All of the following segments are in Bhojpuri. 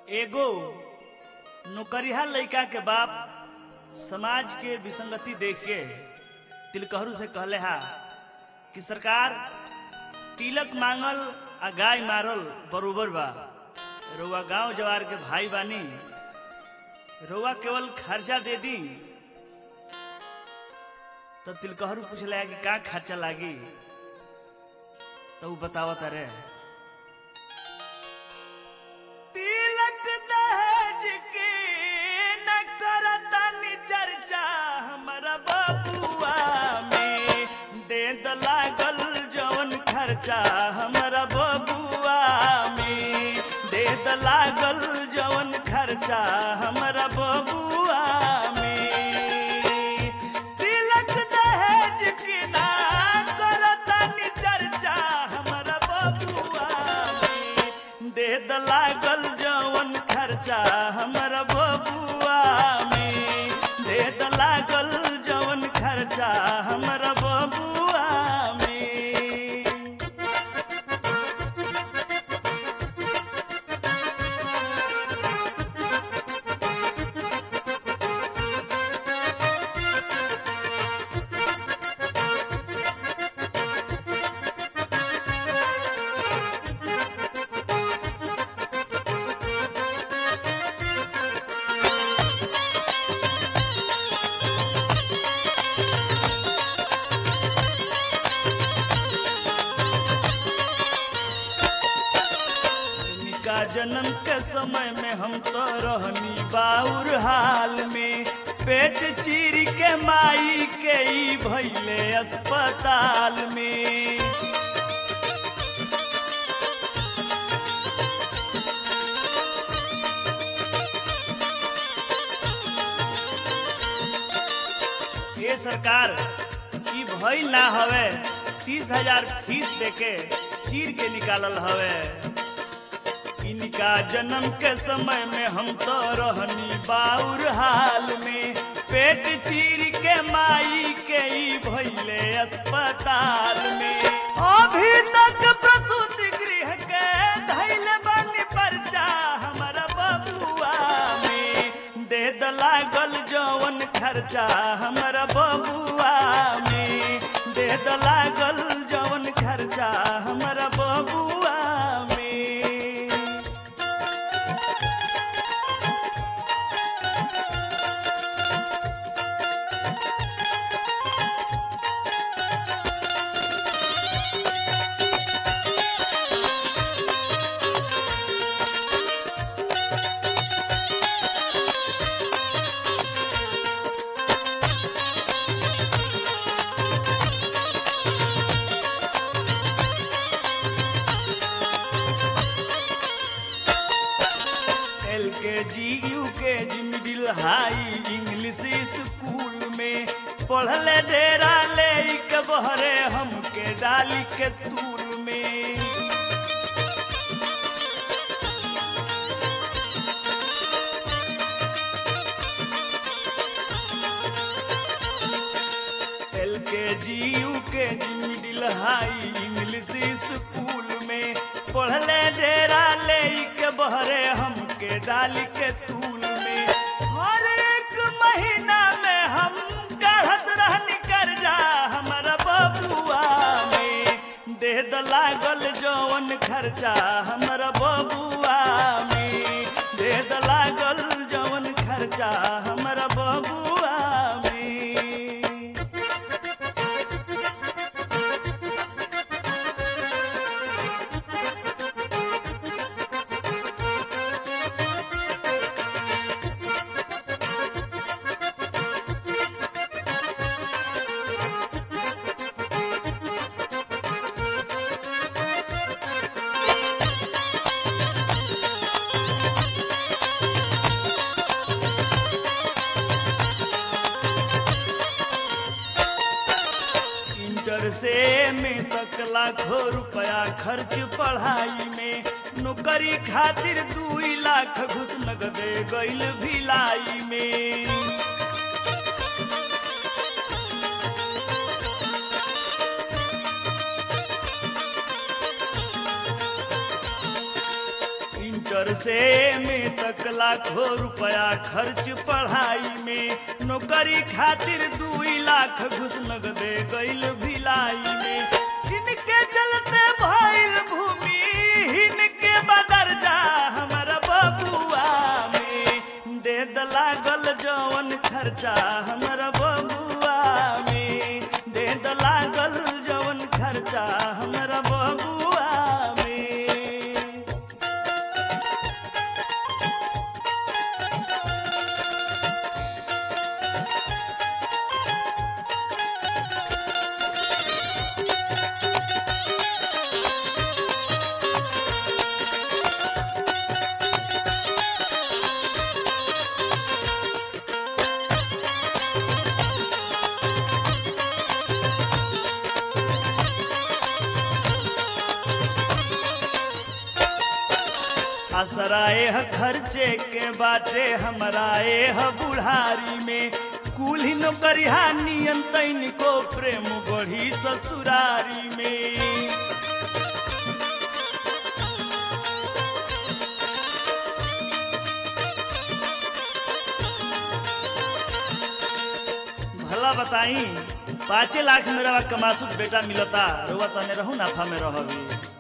एगो नौकरिया लड़का के बाप समाज के विसंगति देख के तिलकहरू से कहले हा कि सरकार तिलक मांगल आ गाय मारल बरोबर बा रउआ गांव जवार के भाई बानी रउआ केवल खर्चा दे दी तो तिलकहरू पूछले कि का खर्चा लागी तो उ बतावत अरे तिलक दहेज के न करतनी चर्चा हमरा बबुआ में दे द लागल जवन खर्चा हमरा बबुआ में दे द लागल जवन खर्चा हमरा बबुआ में तिलक दहेज के ना करतनी चर्चा हमरा बबुआ में दे द लागल जवन खर्चा हमरा बबुआ में दे द लागल जवन खर्चा हमरा बबुआ में इनका जन्म के समय में हम तो रहनी बाउर हाल में पेट चीर के माई के ई भैले अस्पताल में ये सरकार ई भइल ना हवे तीस हजार फीस देके चीर के निकालल हवे इनका जन्म के समय में हम तो रहनी बाउर हाल में पेट चीर के माई के ई भइले अस्पताल में अभी तक प्रसूति गृह के धैल बनी पर्चा हमारा बबुआ में दे द लागल जवन खर्चा हमारा बबुआ में दे द लागल जवन खर्चा हमारा बबुआ में एल के जी यू के जी मिडिल हाई इंग्लिश स्कूल में पढ़ले डेरा ले के बहरे हमके डाली के तूल में एल के जी यू के जी मिडिल हाई इंग्लिश स्कूल में पढ़ले डेरा ले के बहरे हमके डाली के तूल में हर एक महीना में हम गढ़त रहनी कर्जा हमारा बबुआ में दे द लागल जवन खर्चा हमारा बबुआ में दे द लागल जवन खर्चा हमारा बबुआ में इंटर से में तक लाखों रुपया खर्च पढ़ाई में नौकरी खातिर दू लाख घुस नगदे गईल भिलाई में इंटर इंटर से में तक लाखों रुपया खर्च पढ़ाई में नौकरी खातिर दुई लाख घुस नगदे गईल भिलाई में इनके चलते भइल भूमि इनके बदर जा हमारा बबुआ में दे द लागल जवन खर्चा हमारा बबुआ में दे द लागल जवन खर्चा हमारा बबुआ में असराए ह खर्चे के बाटे हमराए ह बुढ़ारी में कुल्ही नौकरिया नियन तैन को प्रेम बढ़ी ससुरारी में भला बताई पाँचे लाख मेरा कमासुत बेटा मिलता रुआ तने रहू नाफा में रहबी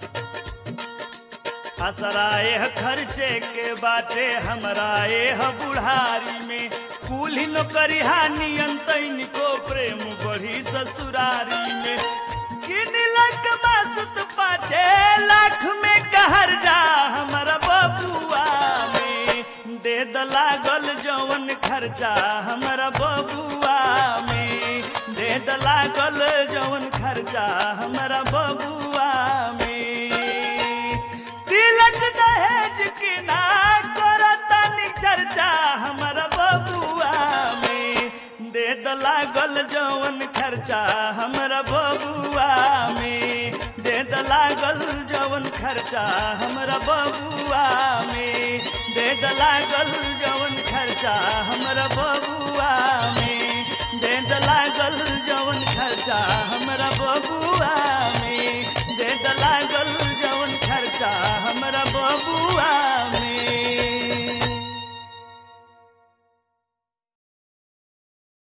असराए ह खर्चे के बाटे हमराए ह बुढ़ारी में कुल्ही नौकरिया नियन तैन को प्रेम बढ़ी ससुरारी में किन लाख मासुत पाँचे लाख में कहर जा हमारा बबुआ में दे द लागल जवन खर्चा हमारा बबुआ में दे द लागल जवन खर्चा हमारा बबुआ में तिलक दहेज की ना करतनी चर्चा हमारा बबुआ में दे द लागल जवन खर्चा हमारा बबुआ में दे द लागल जवन खर्चा हमारा बबुआ में दे द लागल जवन खर्चा हमारा बबुआ में दे द लागल जवन खर्चा हमारा बबुआ में